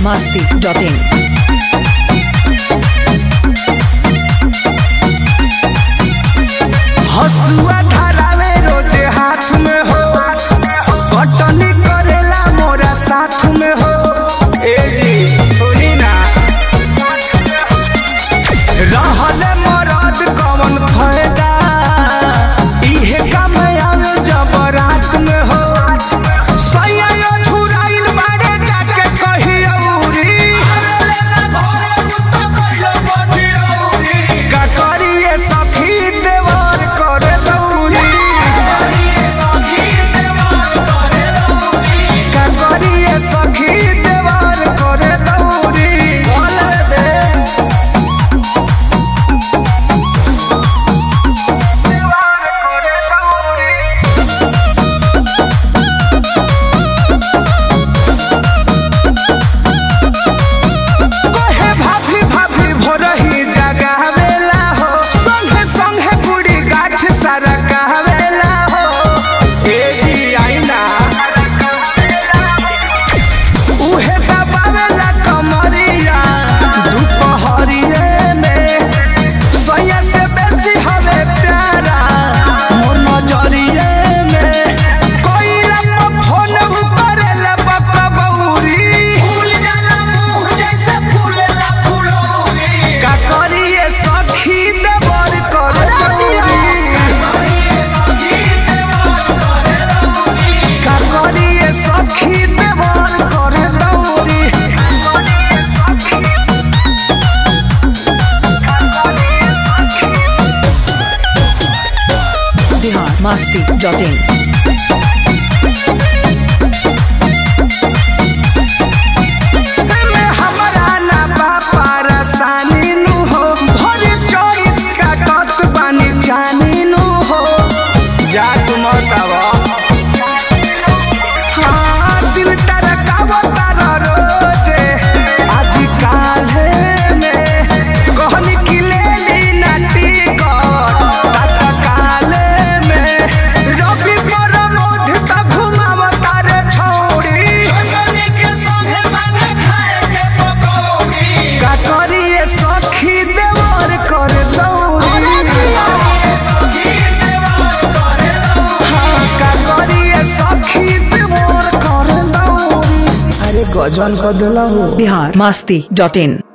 masti.in. हसुआ धरावे रोजे हाथ में हो कटनी करेला मोरा साथ में हो ए जी सुनी ना रहल मरद कवन फायदा इहे काम आवे जब रात में हो सैया झुराइल बाड़े जाके कही औरी का करिए सखी देवर करे दौरी का करिए सखी देवर करे दौरी बोल दे देवर करे दौरी कहे भाभी भाभी भोरही जगावेला हो संगे संगे बुढ़ी गाछ सारा कहवेला हो ए जी आईना उहे दबावेला कमरिया दुपहरिए में सैया से बेसी हवे प्यारा मोर नजरिए में कोइला पर फोन करेला बकबौरी का करिए सखी देवर कर का करिए सखी देवर कर दौरी Bihar masti.in. में हमरा ना बापा रसानी नु हो भरी चोरी काटत बानी जानी नु हो जा तुम तब हाँ दिल तरकाव तार रोजे आज काल्हे में कहनी कि ले ली ना टिकट तत्काले में रवि पर मोध तक घुमाव तारे छौड़ी का करिए सखी देवर कर दौरी हाँ, का करिए सखी देवर कर दौरी अरे गजन कर दिला हो Bihar masti.in.